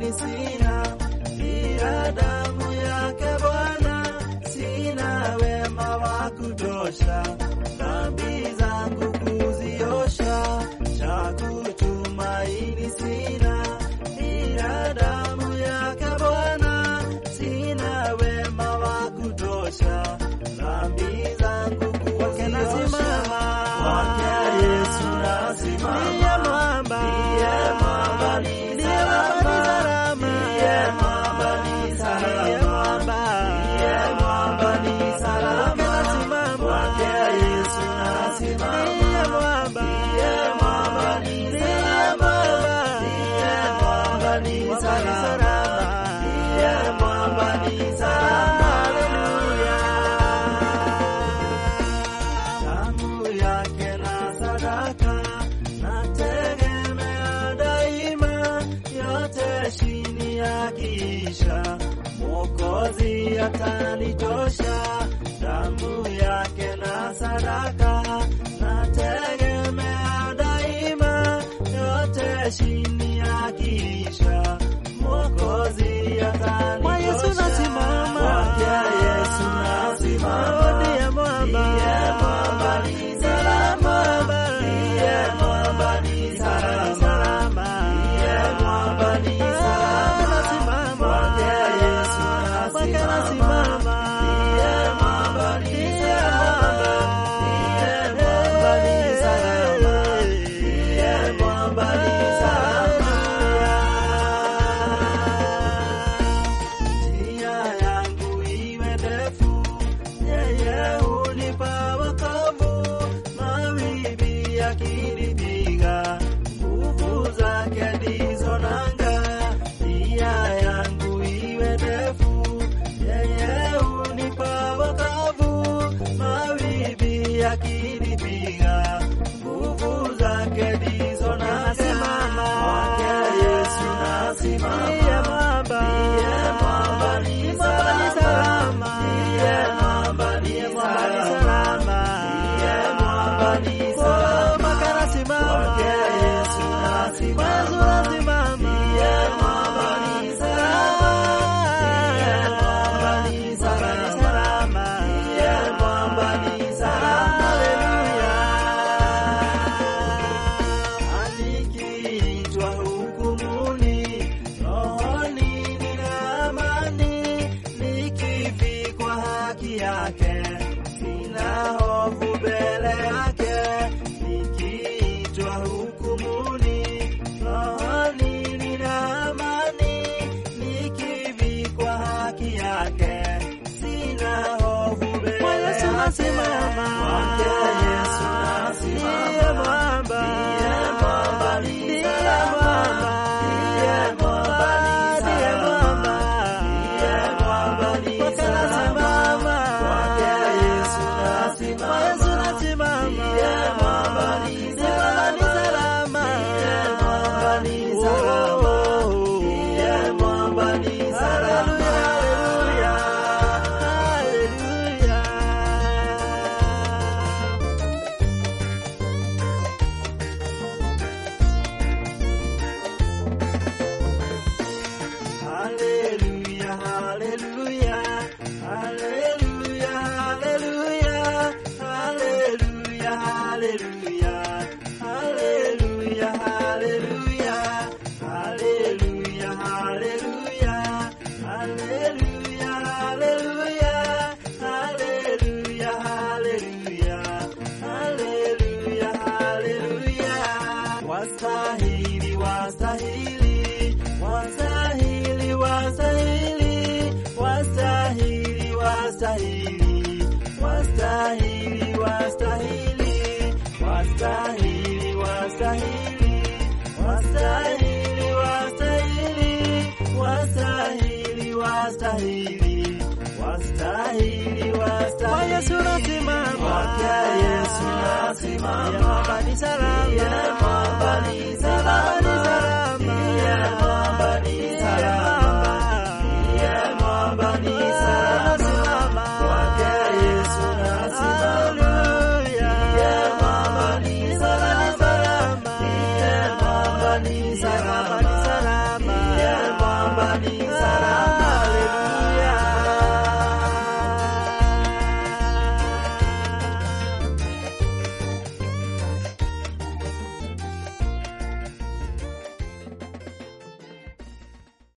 tumaini sina, ila damu yake Bwana, sina wema wa kutosha, dhambi zangu kuziosha, cha kutumaini sina, ila damu yake Bwana, sina wema wa kutosha, dhambi zangu kuziosha, kwake Yesu nasimama, ndiye mwamba, ndiye mwamba ni salama, ndiye mwamba ni salama, ndiye mwamba ni salama, kwake Yesu nasimama, ndiye mwamba, ndiye mwamba ni salama, ndiye mwamba ni salama, ndiye mwamba ni salama, haleluya. Damu yake na sadaka nategemea daima, yote chini ya kisha Mwokozi atanitosha. Damu yake na sadaka nategemea daima, yote chini ya kisha Mwokozi atanitosha. Kwa Yesu nasimama, kwake Yesu nasimama, ndiye mwamba, ndiye mwamba ni salama, ndiye mwamba ni salama, ndiye mwamba ni salama, nasimama, kwake Yesu nasimama, ndiye mwamba ni salama, ndiye mwamba ni salama, ndiye mwamba ni salama. Njia yangu iwe ndefu, yeye hunipa wokovu. Mawimbi yakinipiga, nguvu zake ndizo nanga. Njia yangu iwe ndefu, yeye hunipa wokovu. Mawimbi yakinipiga, nguvu zake ndizo nanga. Kwake Yesu nasimama, ndiye mwamba, ndiye mwamba ni salama, ndiye mwamba ni salama, ndiye mwamba ni salama. Kwake Yesu nasimama, ndiye mwamba ni salama, ndiye mwamba ni salama, ndiye mwamba ni salama. Haleluya. Nikiitwa hukumuni, rohoni nina amani, nikivikwa haki yake, sina hofu mbele yake. Nikiitwa hukumuni, rohoni nina amani, nikivikwa haki yake, sina hofu mbele yake. Kwake Yesu nasimama, ndiye mwamba, ndiye mwamba ni salama, ndiye mwamba ni salama, ndiye mwamba ni salama. Kwake Yesu nasimama, ndiye mwamba ni salama, ndiye mwamba ni salama, ndiye mwamba ni salama. Haleluya, haleluya. Hallelujah, hallelujah, hallelujah, hallelujah, hallelujah, hallelujah, hallelujah, hallelujah, hallelujah, hallelujah, hallelujah, hallelujah, hallelujah, hallelujah, hallelujah, hallelujah. Wastahili, wastahili, wastahili, wastahili, wastahili, wastahili, wastahili, wastahili, wastahili, wastahili, wastahili, wastahili, wastahili, wastahili, wastahili, wastahili. Kwa Yesu nasimama, kwake Yesu nasimama, ni salama, ni salama, ni salama.